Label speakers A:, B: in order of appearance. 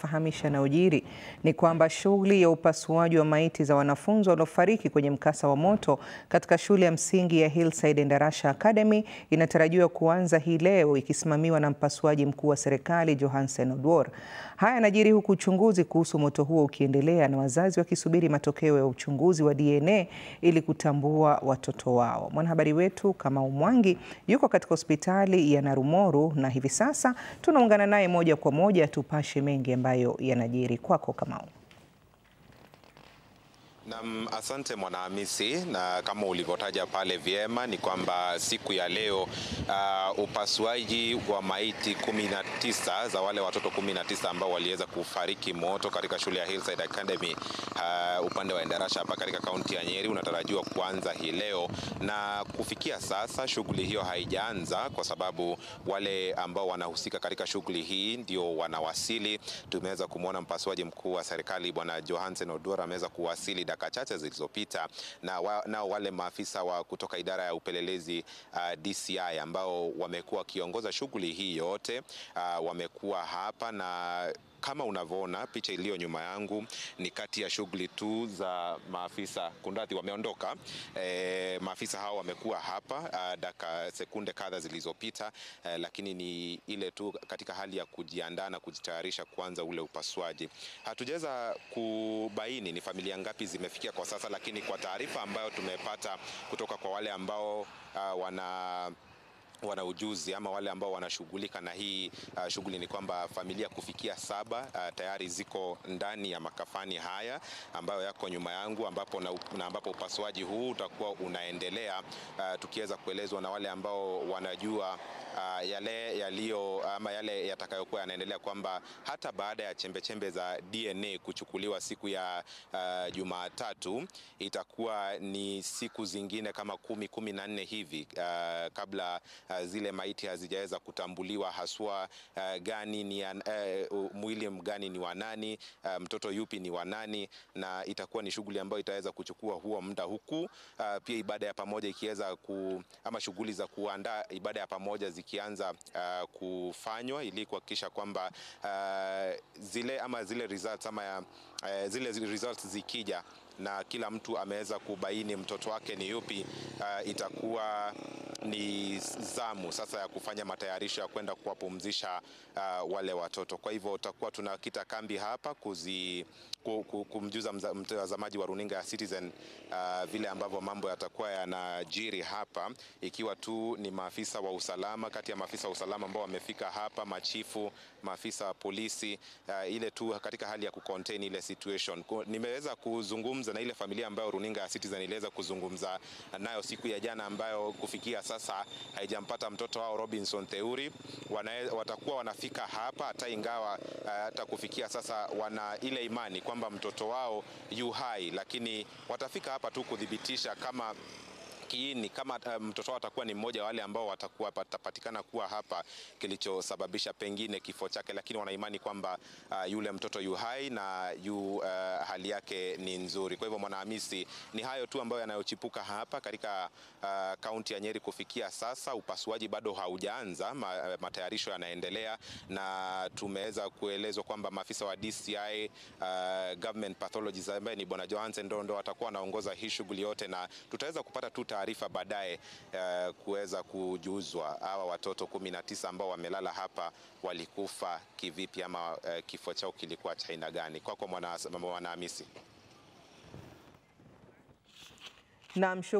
A: anatufahamisha na ujiri ni kwamba shughuli ya upasuaji wa maiti za wanafunzi waliofariki kwenye mkasa wa moto katika shule ya msingi ya Hillside Endarasha Academy inatarajiwa kuanza hii leo ikisimamiwa na mpasuaji mkuu wa serikali Johansen Oduor. Haya yanajiri huku uchunguzi kuhusu moto huo ukiendelea na wazazi wakisubiri matokeo ya uchunguzi wa DNA ili kutambua watoto wao. Mwanahabari wetu Kamau Mwangi yuko katika hospitali ya Narumoru na hivi sasa tunaungana naye moja kwa moja tupashe mengi ambayo yanajiri. Kwako Kamau.
B: Nam, asante Mwanahamisi, na kama ulivyotaja pale vyema ni kwamba siku ya leo uh, upasuaji wa maiti kumi na tisa za wale watoto kumi na tisa ambao waliweza kufariki moto katika shule ya Hillside Academy uh, upande wa Endarasha hapa katika kaunti ya Nyeri unatarajiwa kuanza hii leo, na kufikia sasa shughuli hiyo haijaanza kwa sababu wale ambao wanahusika katika shughuli hii ndio wanawasili. Tumeweza kumwona mpasuaji mkuu wa serikali Bwana Johansen Oduor ameweza kuwasili dakika chache zilizopita na wa, nao wale maafisa wa kutoka idara ya upelelezi uh, DCI ambao wamekuwa wakiongoza shughuli hii yote uh, wamekuwa hapa na kama unavyoona picha iliyo nyuma yangu ni kati ya shughuli tu za maafisa kundathi wameondoka. E, maafisa hao wamekuwa hapa uh, dakika sekunde kadha zilizopita, uh, lakini ni ile tu katika hali ya kujiandaa na kujitayarisha kuanza ule upasuaji. Hatujaweza kubaini ni familia ngapi zimefikia kwa sasa, lakini kwa taarifa ambayo tumepata kutoka kwa wale ambao uh, wana wana ujuzi ama wale ambao wanashughulika na hii uh, shughuli ni kwamba familia kufikia saba uh, tayari ziko ndani ya makafani haya ambayo yako nyuma yangu, ambapo na, na ambapo upasuaji huu utakuwa unaendelea uh, tukiweza kuelezwa na wale ambao wanajua uh, yale yaliyo ama yale yatakayokuwa yanaendelea kwamba hata baada ya chembechembe za DNA kuchukuliwa siku ya uh, Jumatatu itakuwa ni siku zingine kama kumi kumi na nne hivi uh, kabla uh, zile maiti hazijaweza kutambuliwa haswa uh, gani ni uh, mwili gani ni wa nani, uh, mtoto yupi ni wa nani, na itakuwa ni shughuli ambayo itaweza kuchukua huo muda, huku uh, pia ibada ya pamoja ikiweza ku ama shughuli za kuandaa ibada ya pamoja zikianza uh, kufanywa ili kuhakikisha kwamba uh, zile ama zile results ama ya, uh, zile results zikija na kila mtu ameweza kubaini mtoto wake ni yupi, uh, itakuwa ni zamu sasa ya kufanya matayarisho ya kwenda kuwapumzisha uh, wale watoto. Kwa hivyo tutakuwa tunakita kambi hapa kuzi, kumjuza mtazamaji wa runinga ya Citizen uh, vile ambavyo mambo yatakuwa yanajiri hapa, ikiwa tu ni maafisa wa usalama, kati ya maafisa wa usalama ambao wamefika hapa, machifu, maafisa wa polisi uh, ile tu katika hali ya kucontain ile situation. Nimeweza kuzungumza na ile familia ambayo runinga ya Citizen iliweza kuzungumza nayo siku ya jana, ambayo kufikia sasa haijampata mtoto wao Robinson Theuri. Wana, watakuwa wanafika hapa hata ingawa hata uh, kufikia sasa wana ile imani kwamba mtoto wao yu hai, lakini watafika hapa tu kudhibitisha kama kiini kama uh, mtoto wao atakuwa ni mmoja wa wale ambao watakuwa patapatikana kuwa hapa kilichosababisha pengine kifo chake, lakini wanaimani kwamba uh, yule mtoto yu hai na yu uh, hali yake ni nzuri. Kwa hivyo Mwanahamisi, ni hayo tu ambayo yanayochipuka hapa katika kaunti uh, ya Nyeri kufikia sasa. Upasuaji bado haujaanza, ma, matayarisho yanaendelea, na tumeweza kuelezwa kwamba maafisa wa DCI uh, government pathologist ambaye ni bwana Johansen ndo ndo watakuwa wanaongoza hii shughuli yote, na tutaweza kupata tu taarifa baadaye uh, kuweza kujuzwa hawa watoto kumi na tisa ambao wamelala hapa walikufa kivipi ama uh, kifo chao kilikuwa cha aina gani. Kwako Mwanahamisi.
A: Naam.